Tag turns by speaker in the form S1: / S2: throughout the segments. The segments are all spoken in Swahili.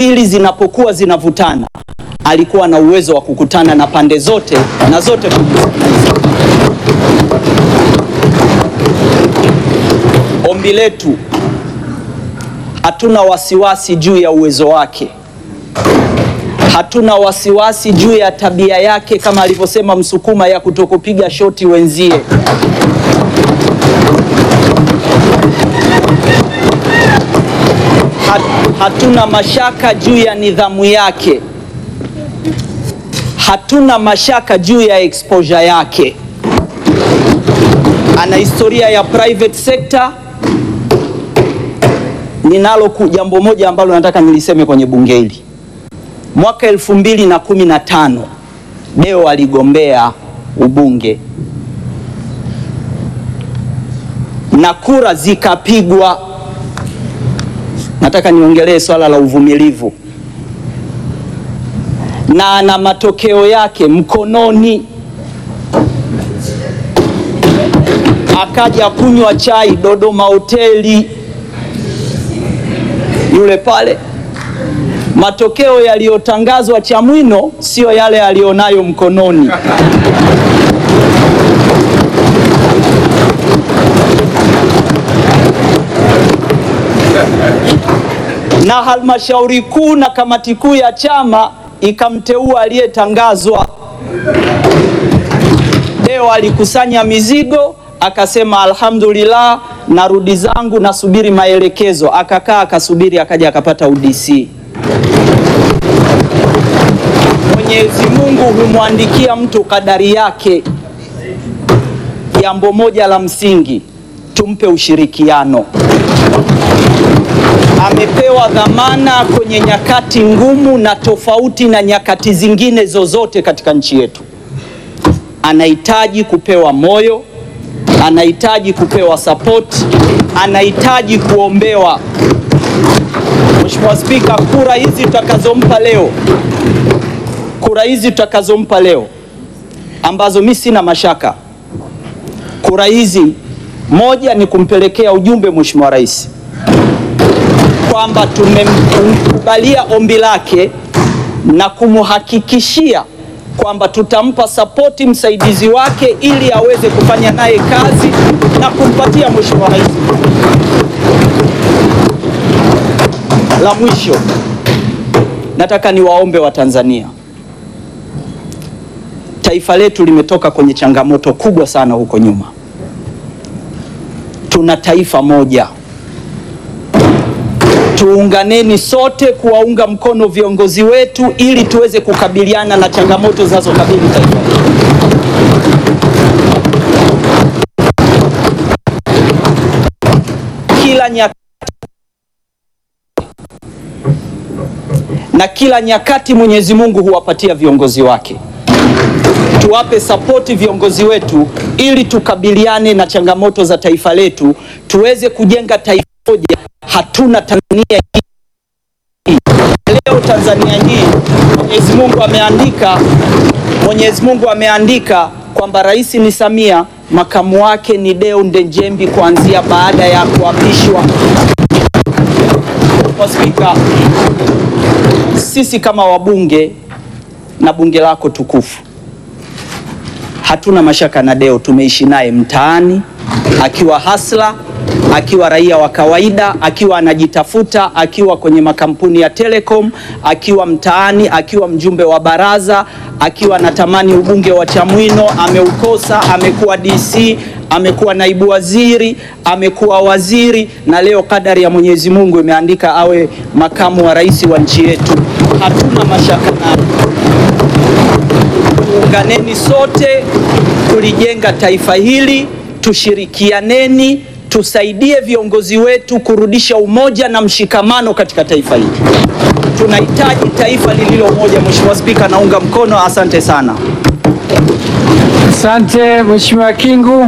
S1: mbili zinapokuwa zinavutana, alikuwa na uwezo wa kukutana na pande zote na zote kuzisikiliza. Ombi letu, hatuna wasiwasi juu ya uwezo wake, hatuna wasiwasi juu ya tabia yake, kama alivyosema Msukuma ya kutokupiga shoti wenzie. Hat, hatuna mashaka juu ya nidhamu yake, hatuna mashaka juu ya exposure yake. Ana historia ya private sector. Ninalo ku- jambo moja ambalo nataka niliseme kwenye bunge hili. Mwaka elfu mbili na kumi na tano Deo aligombea ubunge na kura zikapigwa. Nataka niongelee swala la uvumilivu, na ana matokeo yake mkononi. Akaja kunywa chai Dodoma hoteli yule pale, matokeo yaliyotangazwa Chamwino sio yale aliyonayo mkononi. na halmashauri kuu na kamati kuu ya chama ikamteua aliyetangazwa. Deo alikusanya mizigo akasema, alhamdulillah, narudi zangu, nasubiri maelekezo. Akakaa akasubiri, akaja akapata UDC. Mwenyezi Mungu humwandikia mtu kadari yake. Jambo moja la msingi, tumpe ushirikiano amepewa dhamana kwenye nyakati ngumu na tofauti na nyakati zingine zozote katika nchi yetu. Anahitaji kupewa moyo, anahitaji kupewa support, anahitaji kuombewa. Mheshimiwa Spika, kura hizi tutakazompa leo, kura hizi tutakazompa leo ambazo mi sina mashaka, kura hizi, moja ni kumpelekea ujumbe Mheshimiwa Rais kwamba tumemkubalia ombi lake na kumhakikishia kwamba tutampa sapoti msaidizi wake ili aweze kufanya naye kazi na kumpatia Mheshimiwa Rais. La mwisho, nataka niwaombe Watanzania, taifa letu limetoka kwenye changamoto kubwa sana huko nyuma. Tuna taifa moja Tuunganeni sote kuwaunga mkono viongozi wetu ili tuweze kukabiliana na changamoto zinazokabili taifa letu. Kila nyakati na kila nyakati Mwenyezi Mungu huwapatia viongozi wake. Tuwape sapoti viongozi wetu ili tukabiliane na changamoto za taifa letu, tuweze kujenga taifa moja. Hatuna Tanzania hii leo. Tanzania hii Mwenyezi Mungu ameandika, Mwenyezi Mungu ameandika kwamba rais ni Samia, makamu wake ni Deo Ndejembi kuanzia baada ya kuapishwa. Mheshimiwa Spika, sisi kama wabunge na bunge lako tukufu hatuna mashaka na Deo, tumeishi naye mtaani akiwa hasla akiwa raia wa kawaida, akiwa anajitafuta, akiwa kwenye makampuni ya Telecom, akiwa mtaani, akiwa mjumbe wa baraza, akiwa anatamani ubunge wa Chamwino, ameukosa, amekuwa DC, amekuwa naibu waziri, amekuwa waziri, na leo kadari ya Mwenyezi Mungu imeandika awe makamu wa rais wa nchi yetu. Hatuna mashaka naye. Tuunganeni sote kulijenga taifa hili, tushirikianeni, tusaidie viongozi wetu kurudisha umoja na mshikamano katika taifa hili. Tunahitaji taifa lililo moja. Mheshimiwa Spika, naunga mkono. Asante sana.
S2: Asante Mheshimiwa Kingu.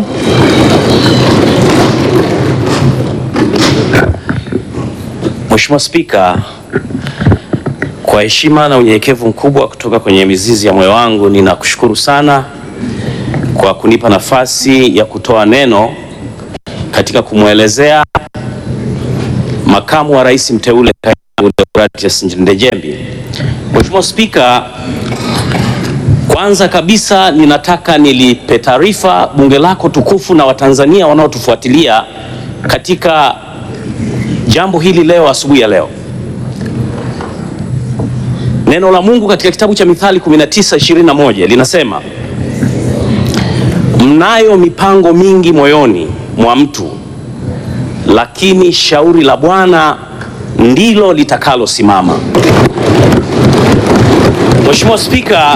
S3: Mheshimiwa Spika, kwa heshima na unyenyekevu mkubwa kutoka kwenye mizizi ya moyo wangu ninakushukuru sana kwa kunipa nafasi ya kutoa neno katika kumwelezea makamu wa rais mteule Kaima Deogratias Ndejembi. Mheshimiwa Spika, kwanza kabisa ninataka nilipe taarifa bunge lako tukufu na Watanzania wanaotufuatilia katika jambo hili leo asubuhi ya leo. Neno la Mungu katika kitabu cha Mithali 19:21 linasema, mnayo mipango mingi moyoni mwa mtu, lakini shauri la Bwana ndilo litakalosimama. Mheshimiwa Spika,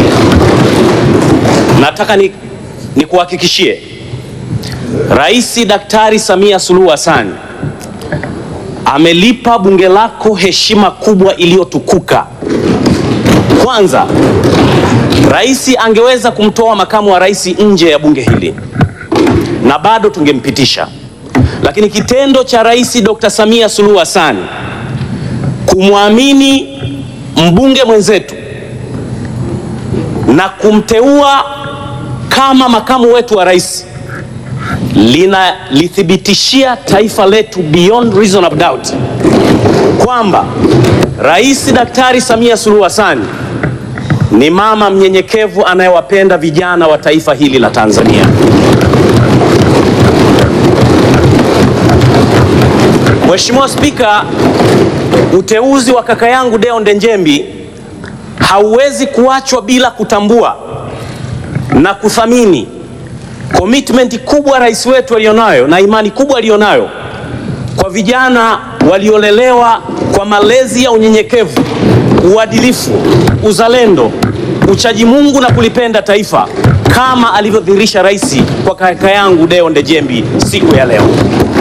S3: nataka ni nikuhakikishie Rais Daktari Samia Suluhu Hassan amelipa bunge lako heshima kubwa iliyotukuka. Kwanza, rais angeweza kumtoa makamu wa rais nje ya bunge hili na bado tungempitisha, lakini kitendo cha Rais Dr. Samia Suluhu Hassan kumwamini mbunge mwenzetu na kumteua kama makamu wetu wa rais linalithibitishia taifa letu beyond reasonable doubt kwamba Rais Daktari Samia Suluhu Hassan ni mama mnyenyekevu anayewapenda vijana wa taifa hili la Tanzania. Mheshimiwa Spika, uteuzi wa kaka yangu Deo Ndejembi hauwezi kuachwa bila kutambua na kuthamini commitment kubwa rais wetu alionayo na imani kubwa alionayo kwa vijana waliolelewa kwa malezi ya unyenyekevu, uadilifu, uzalendo, uchaji Mungu na kulipenda taifa kama alivyodhihirisha rais kwa kaka yangu Deo Ndejembi siku ya leo.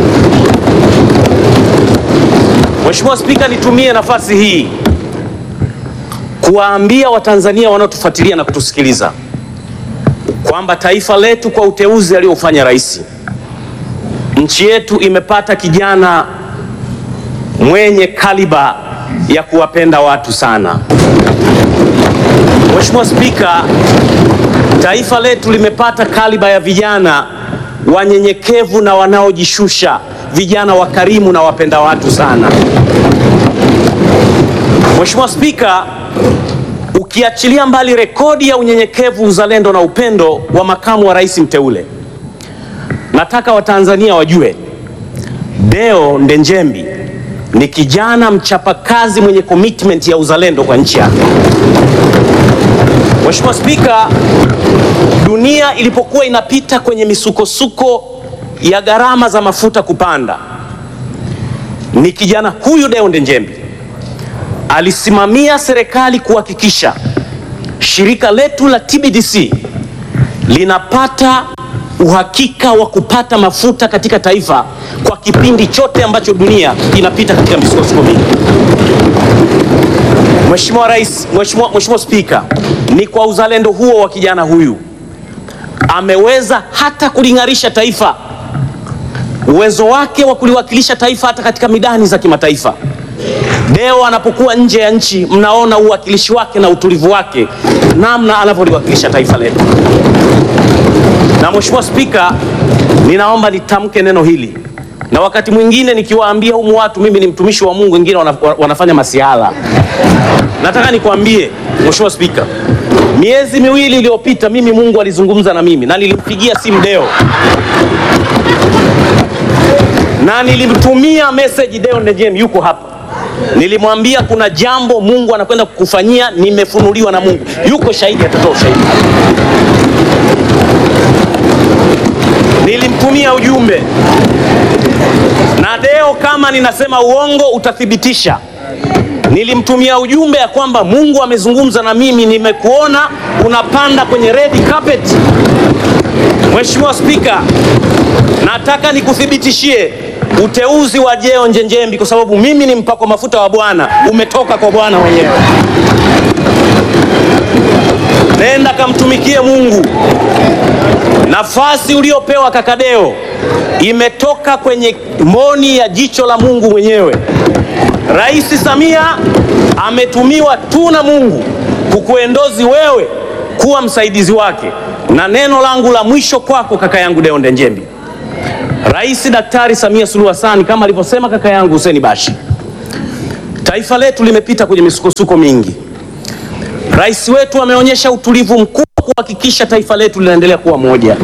S3: Mheshimiwa Spika, nitumie nafasi hii kuwaambia Watanzania wanaotufuatilia na kutusikiliza kwamba taifa letu kwa uteuzi aliofanya rais, nchi yetu imepata kijana mwenye kaliba ya kuwapenda watu sana. Mheshimiwa Spika, taifa letu limepata kaliba ya vijana wanyenyekevu na wanaojishusha, vijana wakarimu na wapenda watu sana. Mheshimiwa Spika, ukiachilia mbali rekodi ya unyenyekevu, uzalendo na upendo wa makamu wa rais mteule, nataka Watanzania wajue Deo Ndejembi ni kijana mchapakazi mwenye commitment ya uzalendo kwa nchi yake. Mheshimiwa Spika, dunia ilipokuwa inapita kwenye misukosuko ya gharama za mafuta kupanda, ni kijana huyu Deo Ndejembi alisimamia serikali kuhakikisha shirika letu la TBDC linapata uhakika wa kupata mafuta katika taifa kwa kipindi chote ambacho dunia inapita katika misukosuko mingi. Mheshimiwa Rais, Mheshimiwa Mheshimiwa Spika, ni kwa uzalendo huo wa kijana huyu ameweza hata kuling'arisha taifa, uwezo wake wa kuliwakilisha taifa hata katika midani za kimataifa. Deo anapokuwa nje ya nchi, mnaona uwakilishi wake na utulivu wake, namna anavyoliwakilisha taifa letu. Na Mheshimiwa Spika, ninaomba nitamke neno hili, na wakati mwingine nikiwaambia humu watu mimi ni mtumishi wa Mungu, wengine wana, wanafanya masiala. Nataka nikwambie Mheshimiwa Spika, miezi miwili iliyopita mimi Mungu alizungumza na mimi na nilimpigia simu Deo na nilimtumia message Deo Ndejembi, yuko hapa Nilimwambia kuna jambo Mungu anakwenda kukufanyia, nimefunuliwa na Mungu. Yuko shahidi, atatoa ushahidi. Nilimtumia ujumbe na Deo, kama ninasema uongo utathibitisha. Nilimtumia ujumbe ya kwamba Mungu amezungumza na mimi, nimekuona unapanda kwenye red carpet. Mheshimiwa Spika, nataka nikuthibitishie uteuzi wa Deo Ndejembi kwa sababu mimi ni mpako mafuta wa Bwana, umetoka kwa Bwana mwenyewe. Nenda kamtumikie Mungu. Nafasi uliopewa kaka Deo imetoka kwenye mboni ya jicho la Mungu mwenyewe. Rais Samia ametumiwa tu na Mungu kukuendozi wewe kuwa msaidizi wake, na neno langu la mwisho kwako kaka yangu Deo Ndejembi, Rais Daktari Samia Suluhu Hassan kama alivyosema kaka yangu Hussein Bashi, Taifa letu limepita kwenye misukosuko mingi. Rais wetu ameonyesha utulivu mkubwa kuhakikisha taifa letu linaendelea kuwa moja.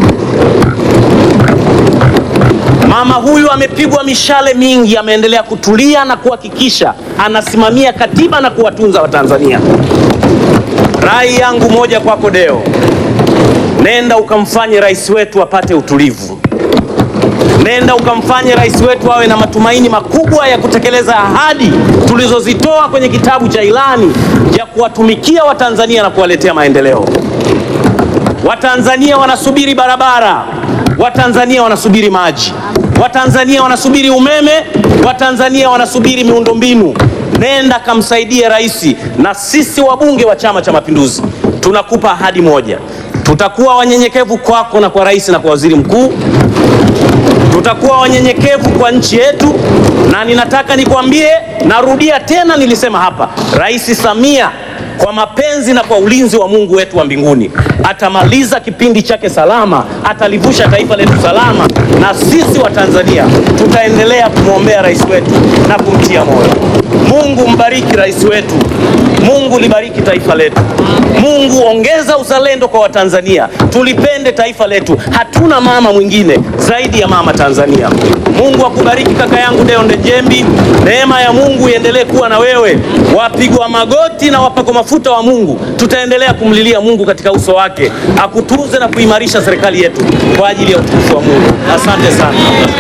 S3: Mama huyu amepigwa mishale mingi, ameendelea kutulia na kuhakikisha anasimamia katiba na kuwatunza Watanzania. Rai yangu moja kwako Deo, nenda ukamfanye rais wetu apate utulivu. Nenda ukamfanye rais wetu awe na matumaini makubwa ya kutekeleza ahadi tulizozitoa kwenye kitabu cha ilani ya kuwatumikia Watanzania na kuwaletea maendeleo. Watanzania wanasubiri barabara, Watanzania wanasubiri maji, Watanzania wanasubiri umeme, Watanzania wanasubiri miundombinu. Nenda kamsaidie rais, na sisi wabunge wa Chama cha Mapinduzi tunakupa ahadi moja, tutakuwa wanyenyekevu kwako na kwa rais na kwa waziri mkuu tutakuwa wanyenyekevu kwa nchi yetu, na ninataka nikwambie, narudia tena, nilisema hapa, Rais Samia kwa mapenzi na kwa ulinzi wa Mungu wetu wa mbinguni atamaliza kipindi chake salama, atalivusha taifa letu salama, na sisi wa Tanzania tutaendelea kumwombea rais wetu na kumtia moyo. Mungu mbariki rais wetu, Mungu libariki taifa letu, Mungu ongeza uzalendo kwa Watanzania, tulipende taifa letu. Hatuna mama mwingine zaidi ya mama Tanzania. Mungu akubariki kaka yangu Deo Ndejembi, neema ya Mungu iendelee kuwa na wewe. Wapigwa magoti na wapako mafuta wa Mungu, tutaendelea kumlilia Mungu katika uso wake, akutunze na kuimarisha serikali yetu kwa ajili ya utukufu wa Mungu. Asante sana.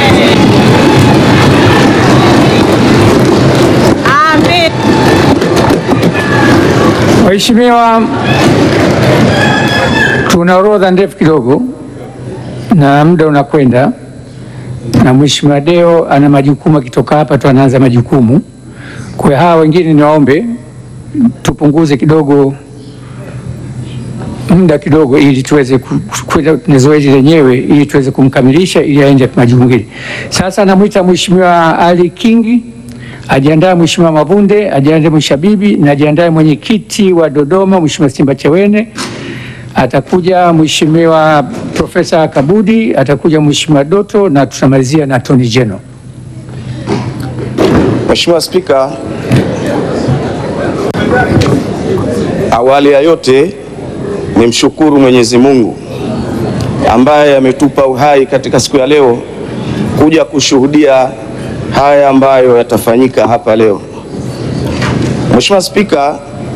S2: Amen. Waheshimiwa, tuna orodha ndefu kidogo na muda unakwenda, na Mheshimiwa Deo ana majukumu, akitoka hapa tu anaanza majukumu. Kwa hiyo hawa wengine niwaombe tupunguze kidogo muda kidogo, ili tuweze ku- kwenda na zoezi lenyewe, ili tuweze kumkamilisha, ili aende majukumu mengine. Sasa namwita Mheshimiwa Ali Kingi ajiandae Mheshimiwa Mavunde, ajiandae Mheshimiwa Bibi na ajiandae mwenyekiti wa Dodoma Mheshimiwa Simba Chawene, atakuja Mheshimiwa Profesa Kabudi, atakuja Mheshimiwa Doto na tutamalizia na Attorney General.
S4: Mheshimiwa Spika, awali ya yote nimshukuru Mwenyezi Mungu ambaye ametupa uhai katika siku ya leo kuja kushuhudia haya ambayo yatafanyika hapa leo. Mheshimiwa Spika,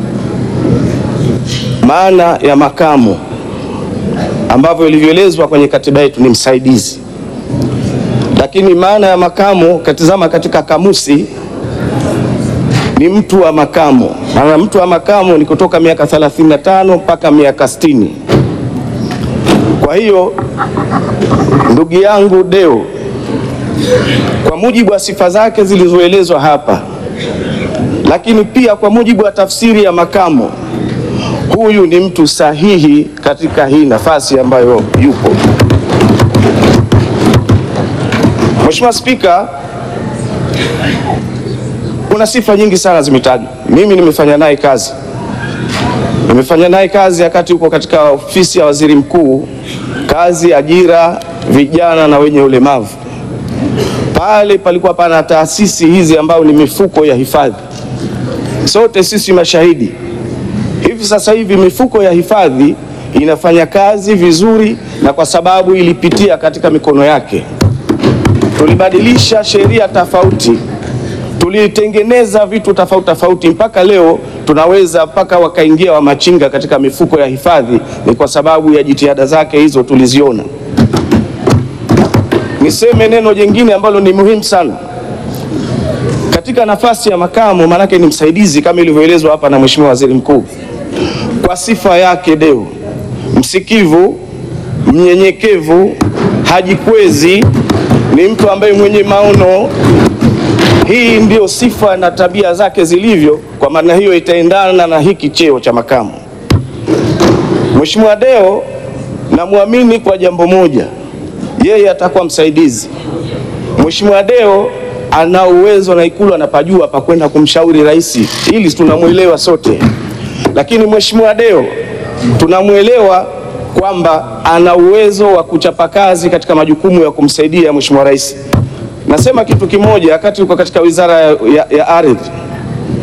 S4: maana ya makamu ambavyo ilivyoelezwa kwenye katiba yetu ni msaidizi, lakini maana ya makamu katizama katika kamusi ni mtu wa makamo. Maana mtu wa makamo ni kutoka miaka 35 mpaka miaka 60. Kwa hiyo ndugu yangu Deo, kwa mujibu wa sifa zake zilizoelezwa hapa, lakini pia kwa mujibu wa tafsiri ya makamo, huyu ni mtu sahihi katika hii nafasi ambayo yupo. Mheshimiwa Spika, kuna sifa nyingi sana zimetajwa. Mimi nimefanya naye kazi, nimefanya naye kazi wakati huko katika ofisi ya waziri mkuu, kazi ajira vijana na wenye ulemavu. Pale palikuwa pana taasisi hizi ambayo ni mifuko ya hifadhi, sote sisi mashahidi. Hivi sasa hivi mifuko ya hifadhi inafanya kazi vizuri, na kwa sababu ilipitia katika mikono yake, tulibadilisha sheria tofauti tulitengeneza vitu tofauti tofauti mpaka leo tunaweza mpaka wakaingia wamachinga katika mifuko ya hifadhi. Ni kwa sababu ya jitihada zake hizo tuliziona. Niseme neno jingine ambalo ni muhimu sana katika nafasi ya makamu, maanake ni msaidizi kama ilivyoelezwa hapa na Mheshimiwa Waziri Mkuu. Kwa sifa yake Deo, msikivu, mnyenyekevu, hajikwezi, ni mtu ambaye mwenye maono hii ndio sifa na tabia zake zilivyo. Kwa maana hiyo itaendana na hiki cheo cha makamu. Mheshimiwa Deo namwamini kwa jambo moja, yeye atakuwa msaidizi. Mheshimiwa Deo ana uwezo na Ikulu anapajua pa kwenda kumshauri rais, ili tunamwelewa sote, lakini Mheshimiwa Deo tunamwelewa kwamba ana uwezo wa kuchapa kazi katika majukumu ya kumsaidia Mheshimiwa rais. Nasema kitu kimoja, wakati uko katika wizara ya, ya, ya ardhi,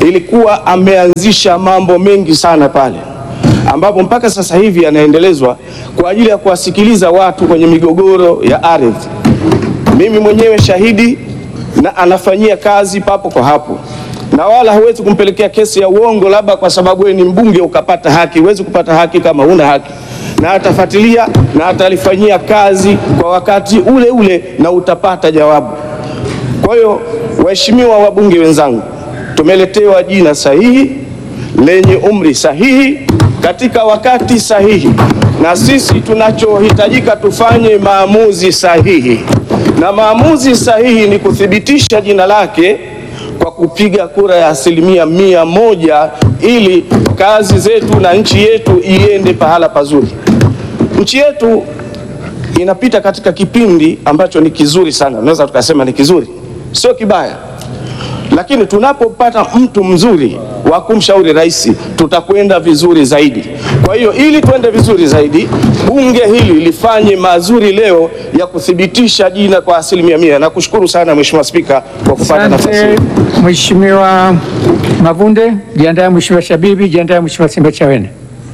S4: ilikuwa ameanzisha mambo mengi sana pale, ambapo mpaka sasa hivi yanaendelezwa kwa ajili ya kuwasikiliza watu kwenye migogoro ya ardhi. Mimi mwenyewe shahidi, na anafanyia kazi papo kwa hapo, na wala huwezi kumpelekea kesi ya uongo labda kwa sababu wewe ni mbunge ukapata haki. Huwezi kupata haki kama huna haki, na atafuatilia na atalifanyia kazi kwa wakati ule ule na utapata jawabu. Kwa hiyo, waheshimiwa wabunge wenzangu, tumeletewa jina sahihi lenye umri sahihi katika wakati sahihi, na sisi tunachohitajika tufanye maamuzi sahihi, na maamuzi sahihi ni kuthibitisha jina lake kwa kupiga kura ya asilimia mia moja ili kazi zetu na nchi yetu iende pahala pazuri. Nchi yetu inapita katika kipindi ambacho ni kizuri sana, tunaweza tukasema ni kizuri, sio kibaya, lakini tunapopata mtu mzuri wa kumshauri rais, tutakwenda vizuri zaidi. Kwa hiyo ili twende vizuri zaidi, bunge hili lifanye mazuri leo ya kuthibitisha jina kwa asilimia mia. Nakushukuru sana Mheshimiwa Spika kwa kupata nafasi
S2: Asante
S4: hii.
S2: Mheshimiwa Mavunde, jiandae Mheshimiwa Shabibi, jiandae Mheshimiwa Simbachawene.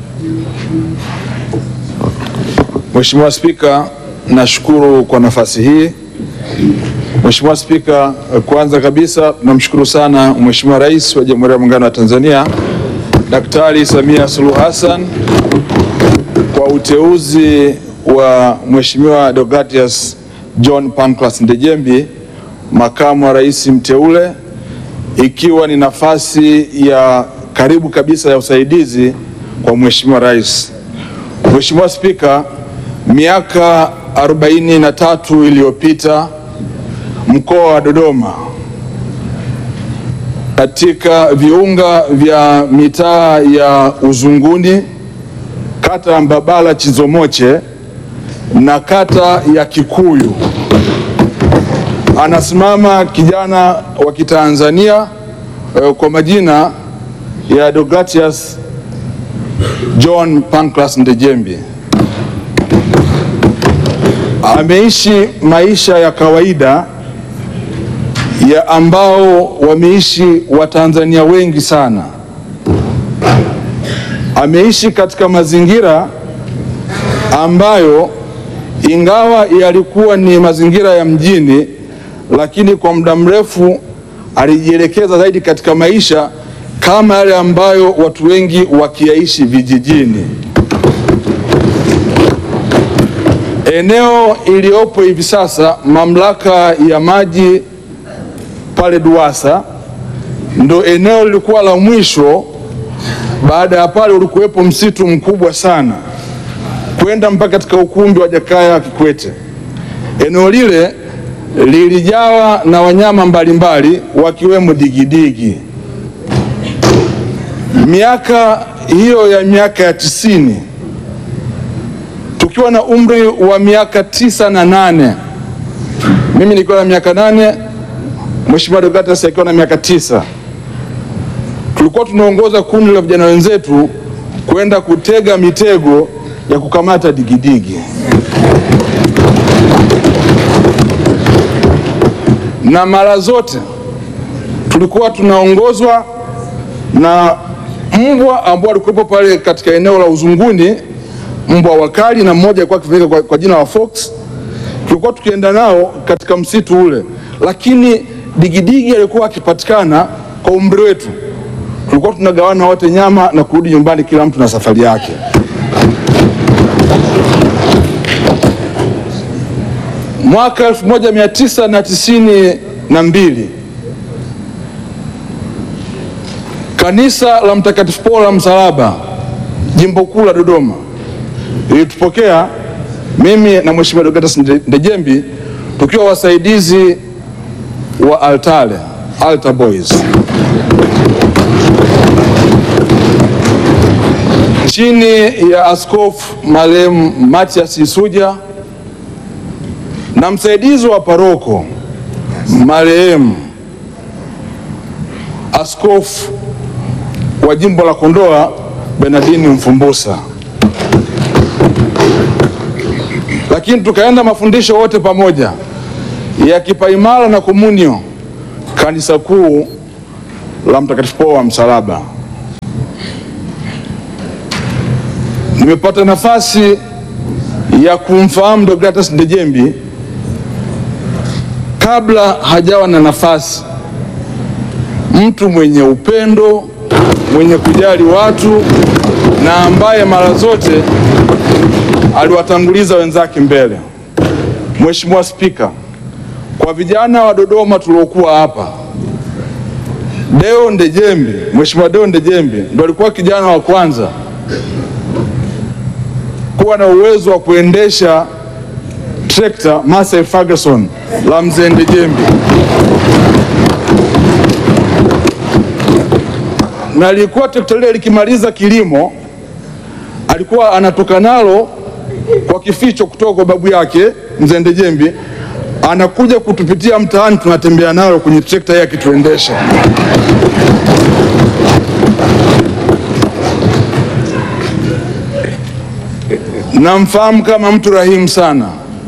S5: Mheshimiwa Spika, nashukuru kwa nafasi hii. Mheshimiwa Spika, kwanza kabisa namshukuru sana Mheshimiwa Rais wa Jamhuri ya Muungano wa Tanzania Daktari Samia Suluhu Hassan kwa uteuzi wa Mheshimiwa Deogratias John Pancras Ndejembi makamu wa rais mteule, ikiwa ni nafasi ya karibu kabisa ya usaidizi kwa Mheshimiwa Rais. Mheshimiwa Spika, miaka 43 iliyopita mkoa wa Dodoma katika viunga vya mitaa ya Uzunguni, kata ya Mbabala Chizomoche na kata ya Kikuyu anasimama kijana wa Kitanzania eh, kwa majina ya Deogratias John Pancras Ndejembi. Ameishi maisha ya kawaida ya ambao wameishi Watanzania wengi sana. Ameishi katika mazingira ambayo ingawa yalikuwa ni mazingira ya mjini, lakini kwa muda mrefu alijielekeza zaidi katika maisha kama yale ambayo watu wengi wakiyaishi vijijini. Eneo iliyopo hivi sasa mamlaka ya maji pale Duwasa ndo eneo lilikuwa la mwisho. Baada ya pale ulikuwepo msitu mkubwa sana kwenda mpaka katika ukumbi wa Jakaya Kikwete. Eneo lile lilijawa na wanyama mbalimbali wakiwemo digidigi. Miaka hiyo ya miaka ya tisini tukiwa na umri wa miaka tisa na nane mimi nikiwa na miaka nane Mheshimiwa Deogratias akiwa na miaka tisa tulikuwa tunaongoza kundi la vijana wenzetu kwenda kutega mitego ya kukamata digidigi na mara zote tulikuwa tunaongozwa na mbwa ambao walikuwepo pale katika eneo la Uzunguni, mbwa wakali, na mmoja alikuwa akifahamika kwa, kwa jina la Fox. Tulikuwa tukienda nao katika msitu ule, lakini digidigi alikuwa akipatikana kwa umri wetu, tulikuwa tunagawana wote nyama na kurudi nyumbani, kila mtu na safari yake. Mwaka 1992 kanisa la Mtakatifu Paulo la Msalaba jimbo kuu la Dodoma ilitupokea mimi na Mheshimiwa Deogratias Ndejembi tukiwa wasaidizi wa altare altar boys chini ya askofu marehemu Matias Isuja na msaidizi wa paroko marehemu askofu wa jimbo la Kondoa Benadini Mfumbusa, lakini tukaenda mafundisho wote pamoja ya kipaimara na komunio kanisa kuu la Mtakatifu Paulo wa Msalaba. Nimepata nafasi ya kumfahamu Deogratias Ndejembi kabla hajawa na nafasi, mtu mwenye upendo, mwenye kujali watu na ambaye mara zote aliwatanguliza wenzake mbele. Mheshimiwa Spika, kwa vijana wa Dodoma tuliokuwa hapa, Deo Ndejembi, Mheshimiwa Deo Ndejembi ndo alikuwa kijana wa kwanza kuwa na uwezo wa kuendesha trekta Massey Ferguson la mzee Ndejembi, na lilikuwa trekta lile likimaliza kilimo alikuwa anatoka nalo kwa kificho kutoka kwa babu yake mzee Ndejembi, anakuja kutupitia mtaani, tunatembea nalo kwenye trekta yake akituendesha. Namfahamu kama mtu rahimu sana.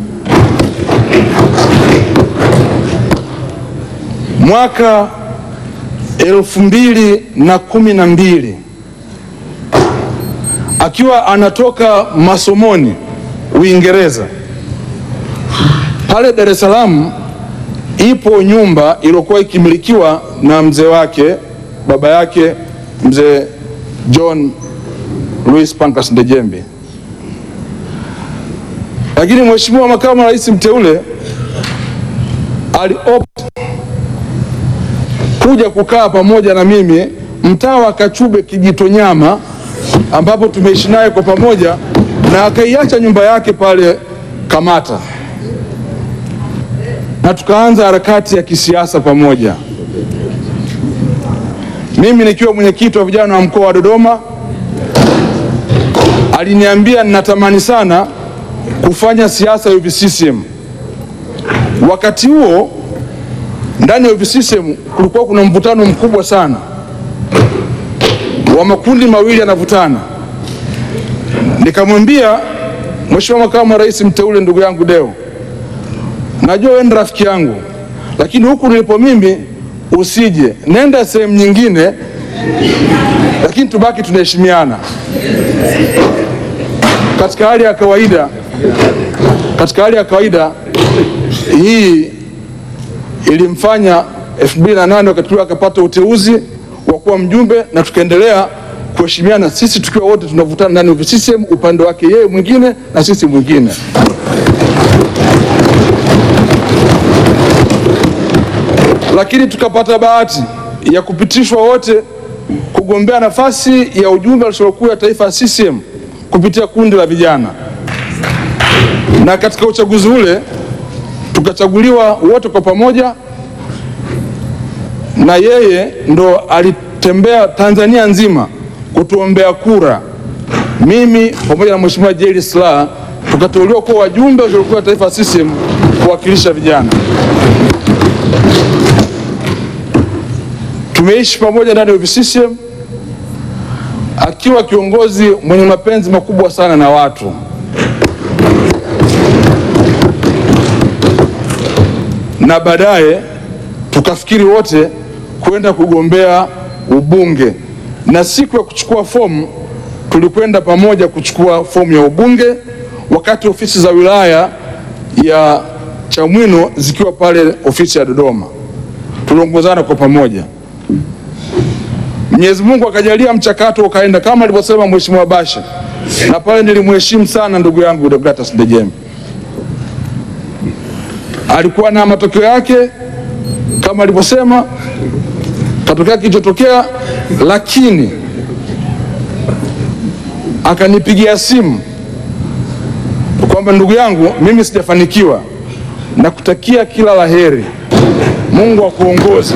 S5: Mwaka elfu mbili na kumi na mbili akiwa anatoka masomoni Uingereza, pale Dar es Salaam ipo nyumba iliyokuwa ikimilikiwa na mzee wake baba yake mzee John Louis Pancras Ndejembi, lakini Mheshimiwa Makamu wa Rais mteule aliopt kuja kukaa pamoja na mimi mtaa wa Kachube Kijitonyama ambapo tumeishi naye kwa pamoja na akaiacha nyumba yake pale Kamata na tukaanza harakati ya kisiasa pamoja. Mimi nikiwa mwenyekiti wa vijana wa mkoa wa Dodoma, aliniambia ninatamani sana kufanya siasa ya UVCCM. Wakati huo ndani ya UVCCM kulikuwa kuna mvutano mkubwa sana wa makundi mawili yanavutana. Nikamwambia Mheshimiwa Makamu wa Rais mteule, ndugu yangu Deo, najua wewe ni rafiki yangu, lakini huku nilipo mimi usije, nenda sehemu nyingine, lakini tubaki tunaheshimiana katika hali ya kawaida. Katika hali ya kawaida hii ilimfanya 2008 wakati ule akapata uteuzi wa kuwa mjumbe na tukaendelea kuheshimiana, sisi tukiwa wote tunavutana ndani ya CCM, upande wake yeye mwingine na sisi mwingine. Lakini tukapata bahati ya kupitishwa wote kugombea nafasi ya ujumbe wa halmashauri kuu ya taifa ya CCM kupitia kundi la vijana, na katika uchaguzi ule tukachaguliwa wote kwa pamoja, na yeye ndo alitembea Tanzania nzima kutuombea kura, mimi pamoja na Mheshimiwa Jerry Silaa tukateuliwa kuwa wajumbe wa halmashauri kuu ya taifa ya CCM kuwakilisha vijana. Tumeishi pamoja ndani ya UVCCM akiwa kiongozi mwenye mapenzi makubwa sana na watu. Na baadaye tukafikiri wote kwenda kugombea ubunge, na siku ya kuchukua fomu tulikwenda pamoja kuchukua fomu ya ubunge, wakati ofisi za wilaya ya Chamwino zikiwa pale ofisi ya Dodoma, tuliongozana kwa pamoja. Mwenyezi Mungu akajalia mchakato ukaenda kama alivyosema Mheshimiwa Bashe, na pale nilimheshimu sana ndugu yangu Deogratias Ndejembi. Alikuwa na matokeo yake kama alivyosema, katokea kilichotokea, lakini akanipigia simu kwamba ndugu yangu, mimi sijafanikiwa, nakutakia kila la heri, Mungu akuongoze.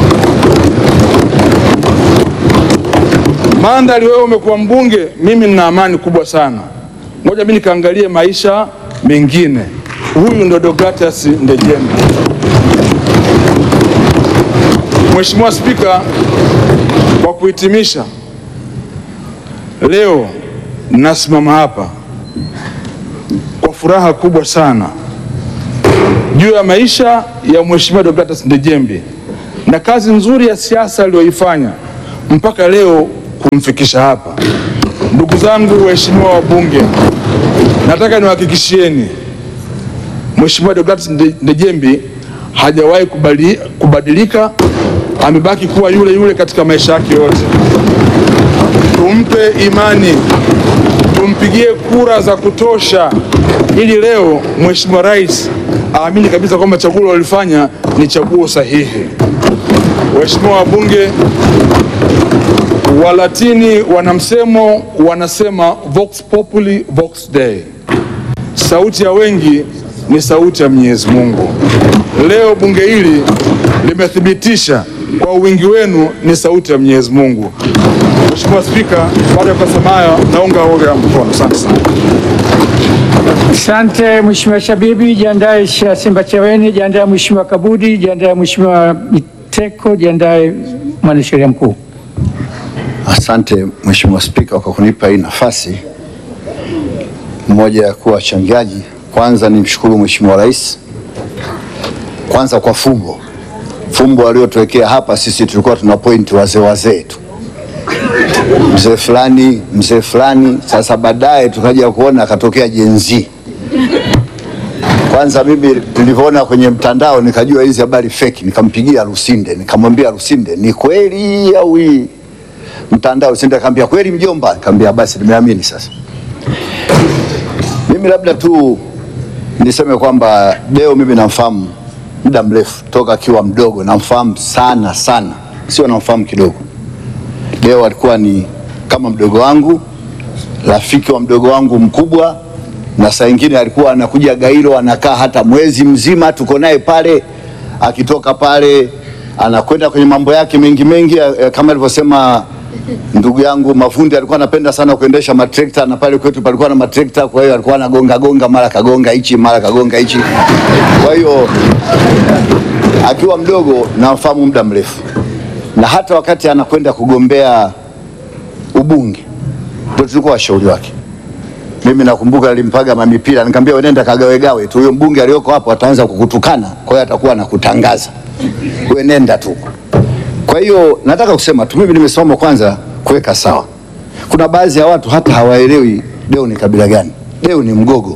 S5: Mandhari, wewe umekuwa mbunge, mimi nina amani kubwa sana. Ngoja mimi nikaangalie maisha mengine. Huyu ndo Deogratias Ndejembi. Mheshimiwa Spika, kwa kuhitimisha, leo nasimama hapa kwa furaha kubwa sana juu ya maisha ya Mheshimiwa Deogratias Ndejembi na kazi nzuri ya siasa aliyoifanya mpaka leo kumfikisha hapa. Ndugu zangu waheshimiwa wabunge, nataka niwahakikishieni Mheshimiwa Deodatus Nde- Ndejembi hajawahi kubali- kubadilika, amebaki kuwa yule yule katika maisha yake yote. Tumpe imani, tumpigie kura za kutosha, ili leo Mheshimiwa Rais aamini kabisa kwamba chaguo alilofanya ni chaguo sahihi. Waheshimiwa wabunge, Walatini wana msemo, wanasema vox populi vox dei, sauti ya wengi ni sauti ya Mwenyezi Mungu. Leo bunge hili limethibitisha kwa wingi wenu ni sauti ya Mwenyezi Mungu. Mheshimiwa Spika, baada ya kusema hayo, naunga hoja ya mkono. Asante sana.
S2: Asante Mheshimiwa Shabibi, jiandae Sha- Simba Chaweni, jiandae Mheshimiwa Kabudi, jiandae Mheshimiwa Biteko, jiandae mwanasheria mkuu.
S6: Asante Mheshimiwa Spika kwa kunipa hii nafasi moja ya kuwa wachangiaji. Kwanza nimshukuru Mheshimiwa Rais kwanza kwa fumbo fumbo aliyotuwekea hapa. Sisi tulikuwa tuna point wazee wazee tu, mzee fulani mzee fulani. Sasa baadaye tukaja kuona akatokea Gen Z. Kwanza mimi nilivyoona kwenye mtandao nikajua hizi habari fake, nikampigia Lusinde nikamwambia Lusinde, ni kweli au hii mtandao? Lusinde akamwambia kweli mjomba. Nikamwambia basi nimeamini sasa. Mimi labda tu niseme kwamba Deo mimi namfahamu muda mrefu toka akiwa mdogo, namfahamu sana sana, sio namfahamu kidogo. Deo alikuwa ni kama mdogo wangu, rafiki wa mdogo wangu mkubwa, na saa ingine alikuwa anakuja Gairo, anakaa hata mwezi mzima, tuko naye pale. Akitoka pale anakwenda kwenye mambo yake mengi mengi, eh, kama alivyosema ndugu yangu Mafundi alikuwa anapenda sana kuendesha matrekta, na pale kwetu palikuwa na matrekta, kwa hiyo alikuwa anagonga gonga, mara kagonga hichi, mara kagonga hichi. Kwa hiyo akiwa mdogo namfahamu muda mrefu, na hata wakati anakwenda kugombea ubunge ndio tulikuwa washauri wake. Mimi nakumbuka nilimpaga mamipira, nikamwambia wewe nenda kagawegawe tu, huyo mbunge aliyoko hapo ataanza kukutukana, kwa hiyo atakuwa anakutangaza wewe, nenda tu. Kwa hiyo nataka kusema tu, mimi nimesoma kwanza kuweka sawa. Kuna baadhi ya watu hata hawaelewi Deo ni kabila gani. Deo ni Mgogo.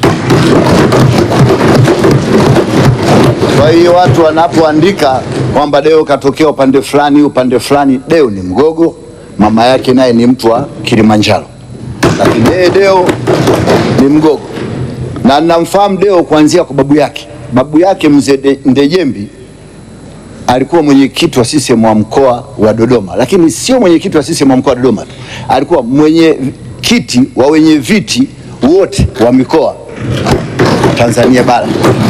S6: Kwa hiyo watu wanapoandika kwamba Deo katokea upande fulani upande fulani, Deo ni Mgogo, mama yake naye ni mtu wa Kilimanjaro, lakini yeye Deo ni Mgogo na namfahamu Deo kuanzia kwa babu yake. Babu yake mzee De- Ndejembi alikuwa mwenyekiti wa CCM wa mkoa wa Dodoma, lakini sio mwenyekiti wa CCM wa mkoa wa Dodoma tu, alikuwa mwenye kiti wa wenye viti wote wa mikoa Tanzania bara.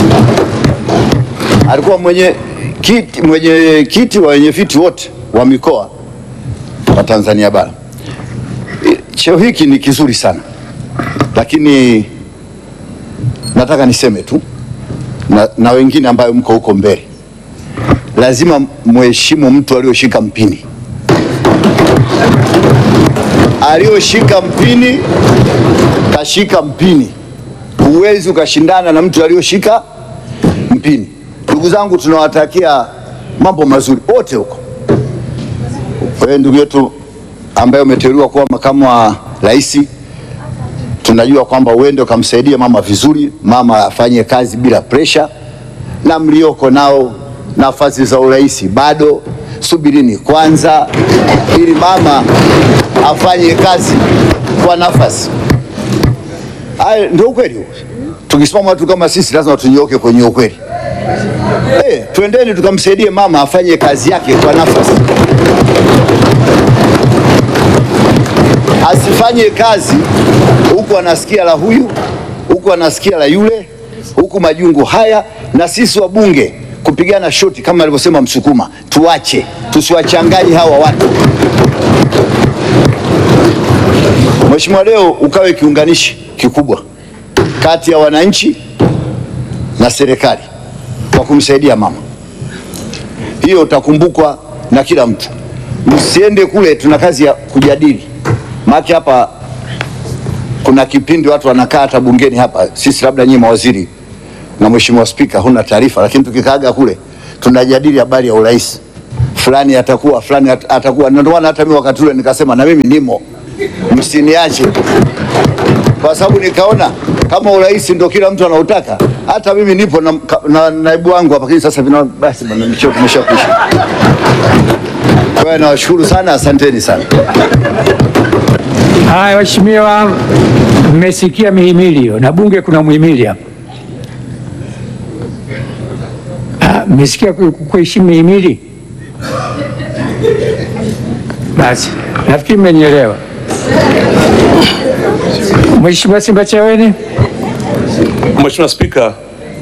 S6: Alikuwa mwenye kiti, mwenye kiti wa wenye viti wote wa mikoa wa Tanzania bara. Cheo hiki ni kizuri sana, lakini nataka niseme tu na, na wengine ambayo mko huko mbele lazima mheshimu mtu aliyoshika mpini. Aliyoshika mpini kashika mpini, huwezi ukashindana na mtu aliyoshika mpini. Ndugu zangu, tunawatakia mambo mazuri wote huko. Wewe ndugu yetu ambaye umeteuliwa kuwa makamu wa rais, tunajua kwamba uende ukamsaidia mama vizuri, mama afanye kazi bila presha, na mlioko nao nafasi za urais bado, subirini kwanza, ili mama afanye kazi kwa nafasi. Haya ndio ukweli huo. Tukisimama watu kama sisi, lazima tunyoke kwenye ukweli. Eh, twendeni tukamsaidie mama afanye kazi yake kwa nafasi, asifanye kazi huku anasikia la huyu, huku anasikia la yule, huku majungu haya, na sisi wabunge kupigana shoti kama alivyosema Msukuma, tuache, tusiwachanganye hawa watu. Mheshimiwa, leo ukawe kiunganishi kikubwa kati ya wananchi na serikali kwa kumsaidia mama. Hiyo utakumbukwa na kila mtu. Msiende kule, tuna kazi ya kujadili, maana hapa kuna kipindi watu wanakaa hata bungeni hapa, sisi labda nyinyi mawaziri na Mheshimiwa Spika huna taarifa, lakini tukikaaga kule tunajadili habari ya urais. fulani atakuwa fulani at- atakuwa. Na Ndio maana hata mimi wakati ule nikasema na mimi nimo, msiniache, kwa sababu nikaona kama urais ndio kila mtu anautaka, hata mimi nipo na, na naibu wangu hapa, lakini sasa vina basi bwana, nimeshakwisha. Kwa hiyo nawashukuru sana, asanteni sana.
S2: Haya, waheshimiwa, mmesikia mihimili hiyo, na bunge kuna muhimili hapa. Ah, Mmesikia ku- ku- kuheshimu mihimili? Basi nafikiri mmenielewa. Mheshimiwa Simbachawene.
S7: Mheshimiwa Spika,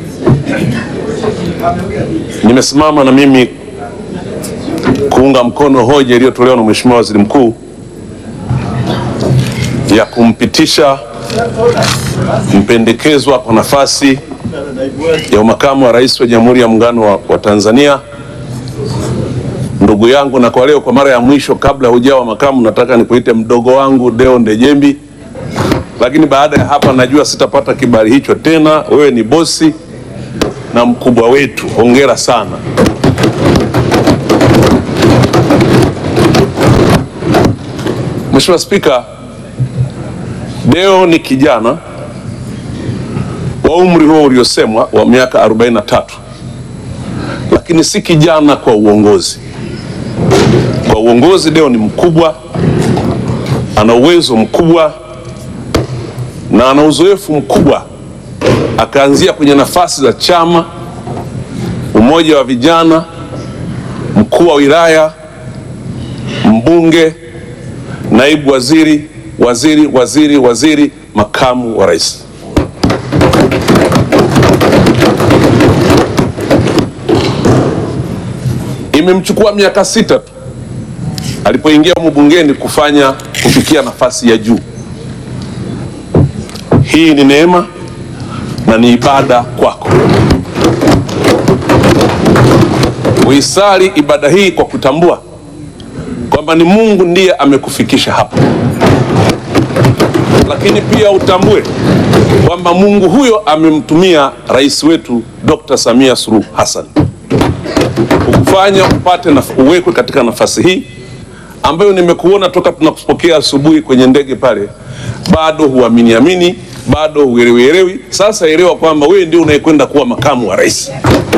S7: nimesimama na mimi kuunga mkono hoja iliyotolewa na Mheshimiwa Waziri Mkuu ya kumpitisha mpendekezwa kwa nafasi ya umakamu wa rais wa Jamhuri ya Muungano wa, wa Tanzania ndugu yangu, na kwa leo kwa mara ya mwisho kabla hujawa makamu, nataka nikuite mdogo wangu Deo Ndejembi lakini baada ya hapa najua sitapata kibali hicho tena. Wewe ni bosi na mkubwa wetu, hongera sana. Mheshimiwa Spika, Deo ni kijana wa umri huo uliosemwa wa miaka 43, lakini si kijana kwa uongozi. Kwa uongozi Deo ni mkubwa, ana uwezo mkubwa na ana uzoefu mkubwa. Akaanzia kwenye nafasi za chama, umoja wa vijana, mkuu wa wilaya, mbunge, naibu waziri, waziri, waziri, waziri, makamu wa rais. Imemchukua miaka sita tu alipoingia humu bungeni kufanya kufikia nafasi ya juu. Hii ni neema na ni ibada kwako. Uisali ibada hii kwa kutambua kwamba ni Mungu ndiye amekufikisha hapa, lakini pia utambue kwamba Mungu huyo amemtumia rais wetu Dr. Samia Suluhu Hassan kukufanya upate naf- uwekwe katika nafasi hii ambayo nimekuona toka tunakupokea asubuhi kwenye ndege pale, bado huamini amini, bado huelewi elewi. Sasa elewa kwamba wewe ndio unayekwenda kuwa makamu wa rais.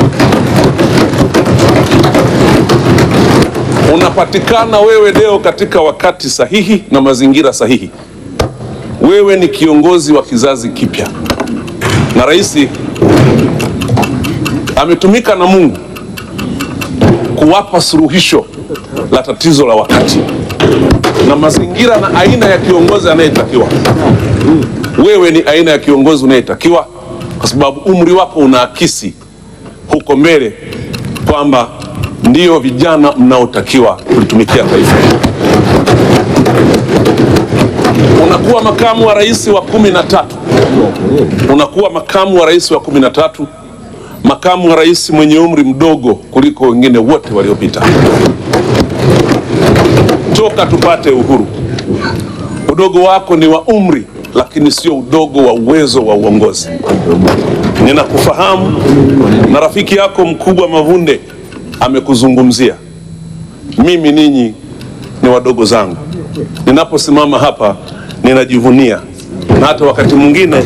S7: Unapatikana wewe leo katika wakati sahihi na mazingira sahihi. Wewe ni kiongozi wa kizazi kipya, na rais ametumika na Mungu kuwapa suluhisho la tatizo la wakati na mazingira na aina ya kiongozi anayetakiwa. Wewe ni aina ya kiongozi unayetakiwa, kwa sababu umri wako unaakisi huko mbele kwamba ndio vijana mnaotakiwa kulitumikia taifa. Unakuwa makamu wa rais wa kumi na tatu, unakuwa makamu wa rais wa kumi na tatu, makamu wa rais mwenye umri mdogo kuliko wengine wote waliopita toka tupate uhuru. Udogo wako ni wa umri, lakini sio udogo wa uwezo wa uongozi. Ninakufahamu na rafiki yako mkubwa Mavunde amekuzungumzia. Mimi ninyi ni wadogo zangu, ninaposimama hapa ninajivunia, na hata wakati mwingine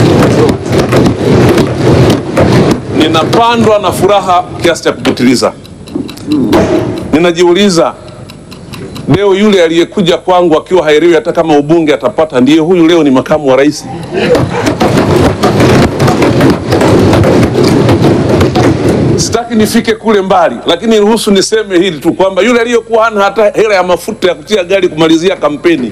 S7: ninapandwa na furaha kiasi cha kupitiliza. Ninajiuliza, leo yule aliyekuja kwangu akiwa haelewi hata kama ubunge atapata, ndiye huyu leo ni makamu wa rais. Sitaki nifike kule mbali, lakini ruhusu niseme hili tu kwamba yule aliyekuwa hana hata hela ya mafuta ya kutia gari kumalizia kampeni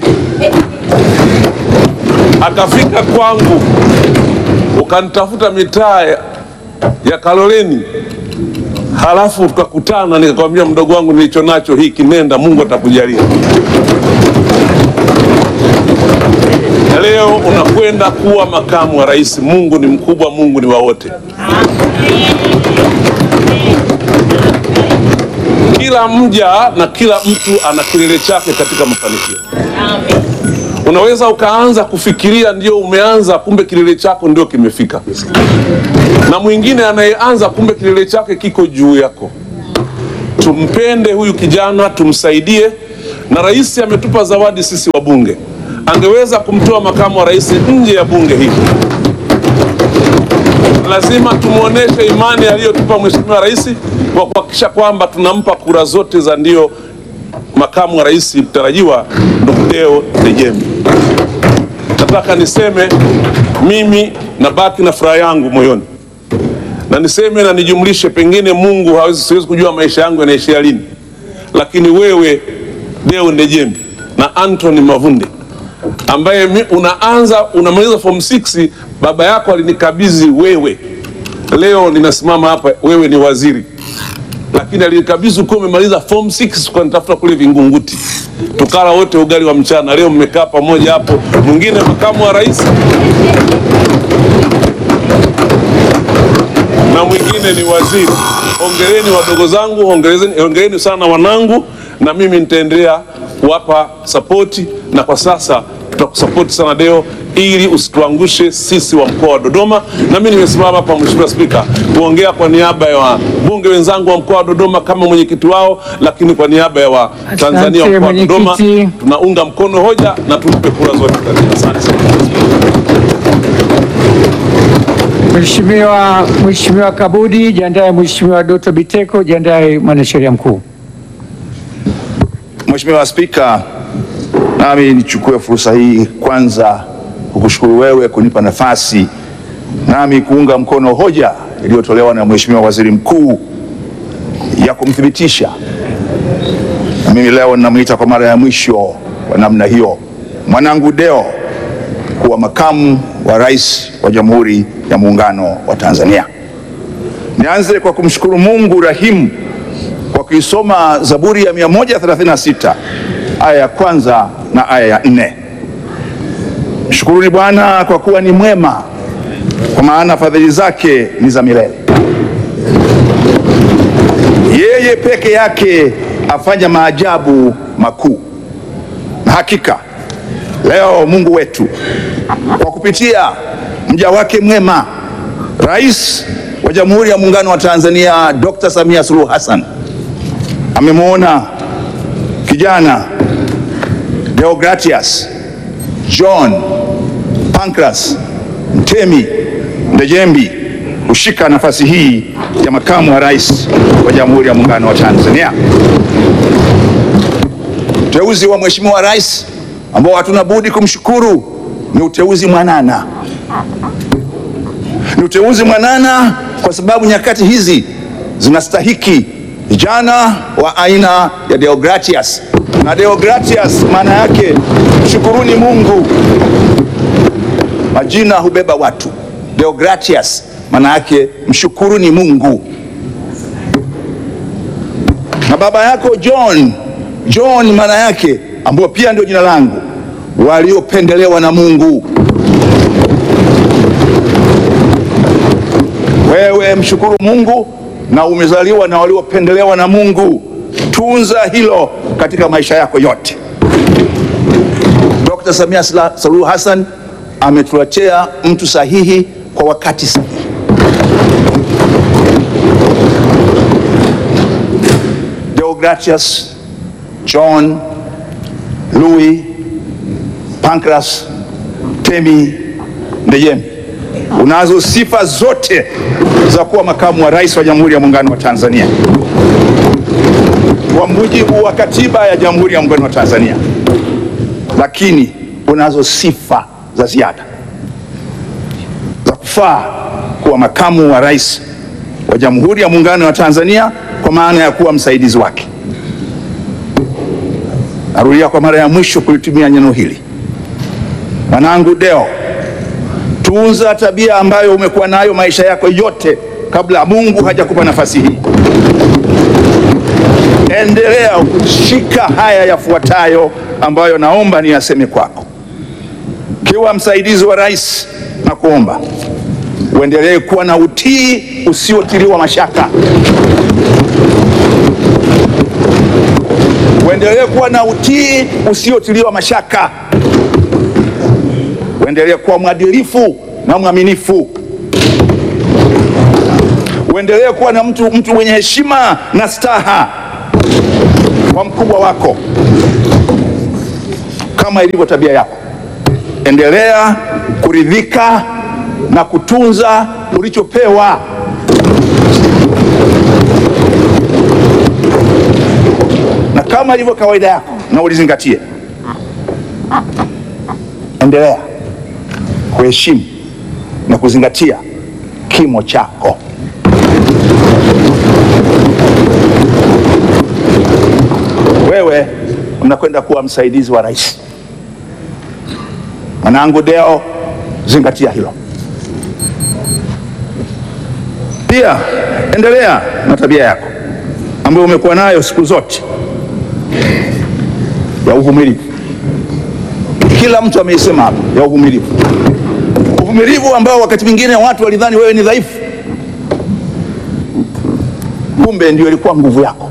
S7: akafika kwangu, ukanitafuta mitaa ya- ya Kaloleni, halafu tukakutana, nikakwambia mdogo wangu, nilicho nacho hiki, nenda, Mungu atakujalia. Na leo unakwenda kuwa makamu wa rais. Mungu ni mkubwa, Mungu ni wa wote. Kila mja na kila mtu ana kilele chake katika mafanikio. Unaweza ukaanza kufikiria ndio umeanza, kumbe kilele chako ndio kimefika, na mwingine anayeanza, kumbe kilele chake kiko juu yako. tumpende huyu kijana, tumsaidie. Na rais ametupa zawadi sisi wabunge, angeweza kumtoa makamu wa rais nje ya bunge hili. Lazima tumwonyeshe imani aliyotupa mheshimiwa rais kwa kuhakikisha kwamba tunampa kura zote za ndio makamu wa rais mtarajiwa ndugu Deo Ndejembi. Nataka niseme mimi nabaki na furaha yangu moyoni, na niseme na nijumlishe, pengine Mungu hawezi, siwezi kujua maisha yangu yanaishia lini, lakini wewe Deo Ndejembi na Anthony Mavunde ambaye mi, unaanza unamaliza form 6 baba yako alinikabidhi wewe, leo ninasimama hapa, wewe ni waziri lakini alinikabidhi ukiwa umemaliza form 6 ukanitafuta kule Vingunguti, tukala wote ugali wa mchana. Leo mmekaa pamoja hapo, mwingine makamu wa rais na mwingine ni waziri. Hongereni wadogo zangu, hongereni, hongereni sana wanangu, na mimi nitaendelea kuwapa sapoti, na kwa sasa tutakusapoti sana Deo ili usituangushe sisi wa mkoa wa Dodoma. Na mimi nimesimama hapa, Mheshimiwa Spika, kuongea kwa niaba ya wabunge wenzangu wa mkoa wa Dodoma kama mwenyekiti wao, lakini kwa niaba ya Watanzania wa
S2: Asante,
S7: mkoa wa Dodoma
S2: mwenyekiti.
S7: tunaunga mkono hoja na tumpe kura zote. Asante sana.
S2: Mheshimiwa Mheshimiwa Kabudi, jiandae. Mheshimiwa Doto Biteko, jiandae. Mwanasheria mkuu.
S8: Mheshimiwa Spika, nami nichukue fursa hii kwanza kukushukuru wewe kunipa nafasi nami kuunga mkono hoja iliyotolewa na Mheshimiwa Waziri Mkuu ya kumthibitisha, na mimi leo ninamwita kwa mara ya mwisho kwa namna hiyo mwanangu Deo kuwa makamu wa rais wa Jamhuri ya Muungano wa Tanzania. Nianze kwa kumshukuru Mungu rahimu kwa kuisoma Zaburi ya 136 aya ya kwanza na aya ya nne. Mshukuruni Bwana kwa kuwa ni mwema, kwa maana fadhili zake ni za milele. Yeye peke yake afanya maajabu makuu. Na hakika leo Mungu wetu kwa kupitia mja wake mwema Rais wa Jamhuri ya Muungano wa Tanzania Dr. Samia Suluhu Hassan amemwona kijana Deogratias John Pancras Mtemi Ndejembi kushika nafasi hii ya makamu wa rais wa Jamhuri ya Muungano wa Tanzania. Uteuzi wa Mheshimiwa Rais ambao hatuna budi kumshukuru ni uteuzi mwanana, ni uteuzi mwanana kwa sababu nyakati hizi zinastahiki vijana wa aina ya Deogratias. Na Deogratias maana yake mshukuruni Mungu, majina hubeba watu. Deogratias maana yake mshukuruni Mungu. Na baba yako John, John maana yake ambayo pia ndio jina langu, waliopendelewa na Mungu. Wewe mshukuru Mungu na umezaliwa na waliopendelewa na Mungu. Tunza hilo katika maisha yako yote. Dr. Samia Suluhu Hassan ametuletea mtu sahihi kwa wakati sahihi. Deogratias John Louis Pancras Temi Ndejembi, unazo sifa zote za kuwa makamu wa rais wa Jamhuri ya Muungano wa Tanzania kwa mujibu wa katiba ya Jamhuri ya Muungano wa Tanzania, lakini unazo sifa za ziada za kufaa kuwa makamu wa rais wa Jamhuri ya Muungano wa Tanzania kwa maana ya kuwa msaidizi wake. Narudia kwa mara ya mwisho kulitumia neno hili, mwanangu Deo, tunza tabia ambayo umekuwa nayo maisha yako yote kabla Mungu hajakupa nafasi hii. Endelea kushika haya yafuatayo ambayo naomba niyaseme kwako. Kiwa msaidizi wa rais, na kuomba uendelee kuwa na utii usiotiliwa mashaka, uendelee kuwa na utii usiotiliwa mashaka, uendelee kuwa mwadilifu na mwaminifu, uendelee kuwa na mtu, mtu mwenye heshima na staha kwa mkubwa wako kama ilivyo tabia yako. Endelea kuridhika na kutunza ulichopewa. Na kama ilivyo kawaida yako, na ulizingatie, endelea kuheshimu na kuzingatia kimo chako. Wewe unakwenda kuwa msaidizi wa rais. Mwanangu Deo, zingatia hilo. Pia endelea na tabia yako ambayo umekuwa nayo siku zote ya uvumilivu. Kila mtu ameisema hapa, ya uvumilivu, uvumilivu ambao wakati mwingine watu walidhani wewe ni dhaifu, kumbe ndio ilikuwa nguvu yako.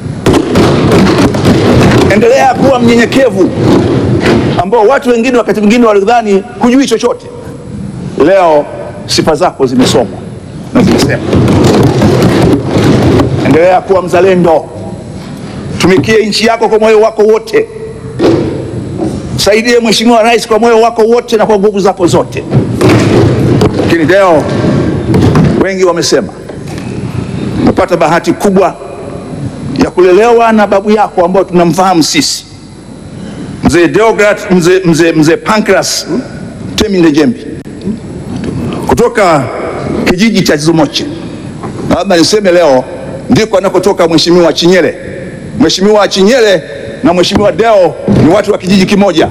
S8: Endelea kuwa mnyenyekevu ambao watu wengine wakati mwingine walidhani hujui chochote. Leo sifa zako zimesomwa na zimesema. Endelea kuwa mzalendo, tumikie nchi yako kwa moyo wako wote, saidie Mheshimiwa Rais kwa moyo wako wote na kwa nguvu zako zote. Lakini leo wengi wamesema umepata bahati kubwa ya kulelewa na babu yako ambao tunamfahamu sisi mzee Deograt, mzee, mzee, mzee Pancras Temi Ndejembi kutoka kijiji cha Zumoche. Labda niseme leo ndiko anakotoka Mheshimiwa Chinyele. Mheshimiwa Chinyele na Mheshimiwa Deo ni watu wa kijiji kimoja.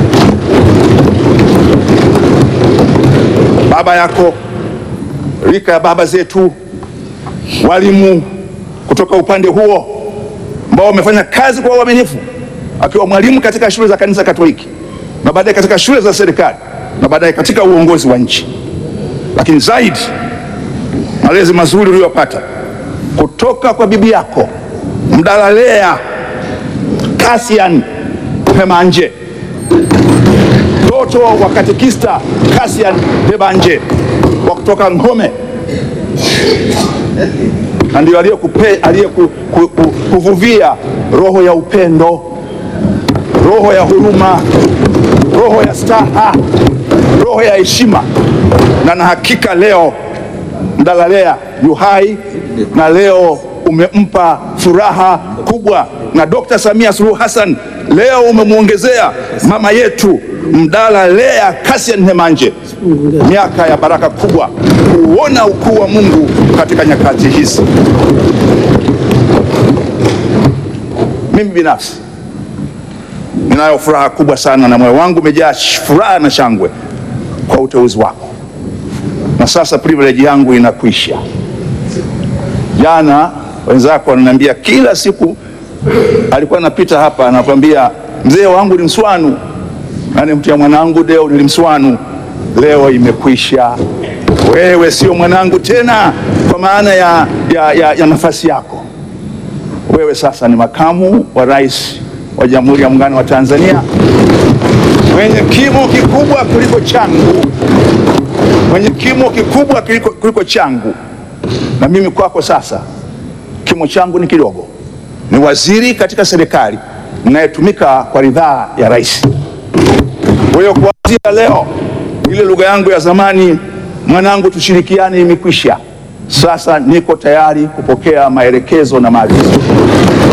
S8: Baba yako rika ya baba zetu walimu kutoka upande huo ambao wamefanya kazi kwa uaminifu, akiwa mwalimu katika shule za kanisa Katoliki na baadaye katika shule za serikali na baadaye katika uongozi wa nchi, lakini zaidi malezi mazuri uliyopata kutoka kwa bibi yako Mdalalea Kasian Pemanje, mtoto wa katekista Kasian Pemanje wa kutoka Ngome na ndio aliyekuvuvia roho ya upendo, roho ya huruma, roho ya staha, roho ya heshima. Na na hakika leo Mdalalea yu hai na leo umempa furaha kubwa, na Dr. Samia Suluhu Hassan leo umemwongezea mama yetu Mdalalea Kasian Hemanje miaka ya baraka kubwa, kuona ukuu wa Mungu katika nyakati hizi. Mimi binafsi ninayo furaha kubwa sana na moyo wangu umejaa furaha na shangwe kwa uteuzi wako, na sasa privilege yangu inakwisha. Jana wenzako wananiambia kila siku, alikuwa anapita hapa anakwambia, mzee wangu ni Mswanu na nimtia mwanangu Deo ni Mswanu. Leo imekwisha, wewe sio mwanangu tena kwa maana ya, ya, ya, ya nafasi yako. Wewe sasa ni makamu wa rais wa Jamhuri ya Muungano wa Tanzania, mwenye kimo kikubwa kuliko changu, mwenye kimo kikubwa kuliko, kuliko changu. Na mimi kwako sasa kimo changu ni kidogo, ni waziri katika serikali ninayetumika kwa ridhaa ya rais. Kwa hiyo kuanzia leo ile lugha yangu ya zamani, mwanangu, tushirikiane, imekwisha. Sasa niko tayari kupokea maelekezo na maagizo